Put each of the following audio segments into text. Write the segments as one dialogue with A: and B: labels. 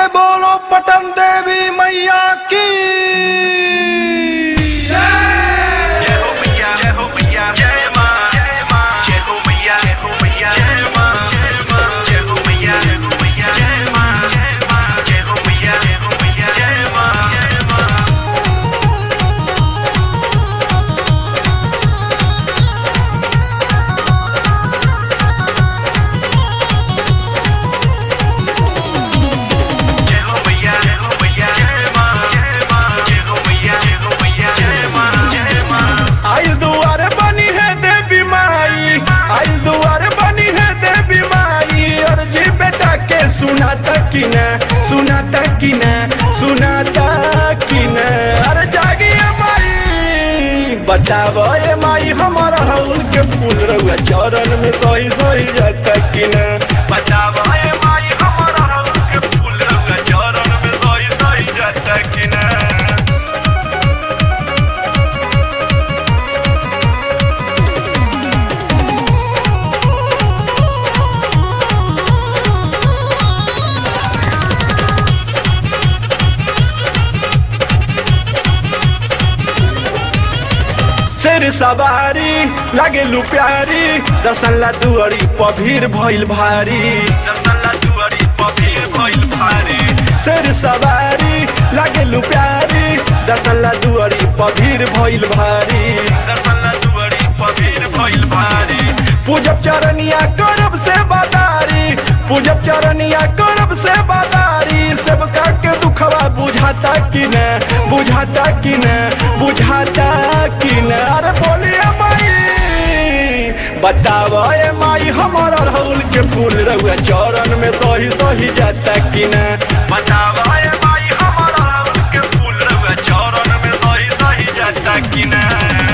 A: बोलो पटन देवी मैया की
B: जय हो मैया जय हो मैया जय मां जय मां जय हो मैया जय हो मैया जय मां जय मां जय हो मैया जय हो मैया जय मां जय मां जय हो मैया जय हो मैया जय मां जय मां जय हो मैया जय हो मैया जय मां जय मां जय हो मैया जय हो मैया जय मां जय मां
A: आई दुआर बनी है देवी माई आई दुआर बनी है देवी माई और जी बेटा के सुनाता कि न सुनाता कि न सुनाता कि न अरे जागिए माई बतावो ए माई हमारा हउल के फूल रहुआ चरण में सही सही जाता कि न
B: बतावा ए माई हमारा रंग के फूल रंग चरण में सोई सोई जाता कि ना
A: शेर सवारी लागे लू प्यारी दर्शन ला दुआरी पभीर भइल भारी
B: दसला दुआरी पबीर भइल भारी
A: शेर सवारी लागे लू प्यारी दर्शन ला दुआरी पभीर भइल भारी
B: दसला दुआरी पबीर भइल भारी
A: पूजब चरनिया करब से बादारी पूजब चरनिया करब से बादारी सबका के दुखवा बुझाता कि न बुझाता कि न बुझाता कि न अरे बोलिए माई बताव ए माई हमारा राहुल के फूल रहुआ चरण में सही सही जाता कि न
B: बतावा ए माई हमारा रंग के फूल रंग चरण में सही सही जाता कि ना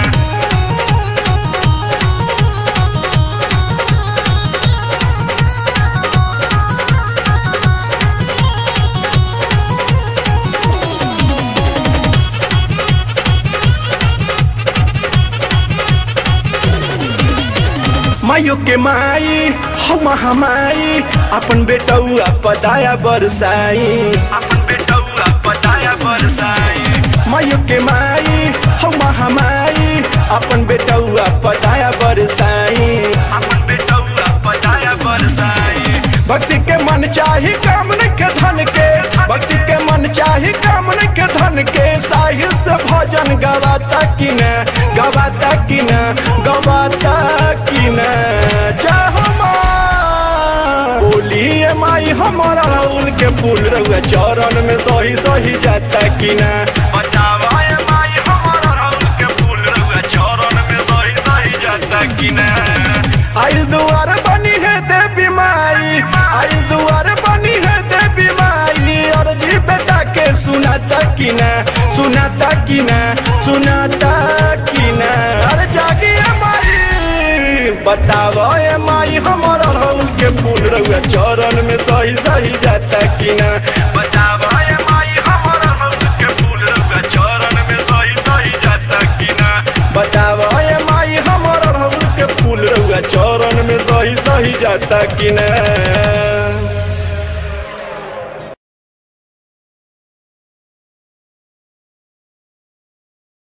A: मायो के माई हम हमाई अपन बेटौआ पदाया बरसाई
B: अपन बेटौआ बताया बरसाई
A: मायो के माई हम हमाई अपन बेटौआ पदाया बरसाई
B: अपन बेटौआ बताया बरसाई
A: भक्ति के मन चाही कामन के धन के भक्ति के मन चाही कामन के धन के साहिल से भजन गवाता कि न गवाता कि न गवाता कि न चाहो माँ बोलिए माई हमारा राहुल के फूल रहुआ चरण में सही सही जाता कि न
B: बतावा ए माई हमारा रंग के फूल रंग चरण में सही सही जाता कि ना
A: आई दुआर बनी है देवी माई आई दुआर बनी है देवी माई और जी बेटा के सुनाता कि न सुनाता कि न सुनाता कि न अरे जागिए माई बतावो ए माई हमारा राहुल के फूल रहुआ चरण में सही सही जाता कि न
B: बतावा ए माई हमारा रंग के फूल रंग चरण में सही सही जाता कि ना
A: बतावो ए माई हमारा राहुल के फूल रहुआ चरण में सही सही जाता कि न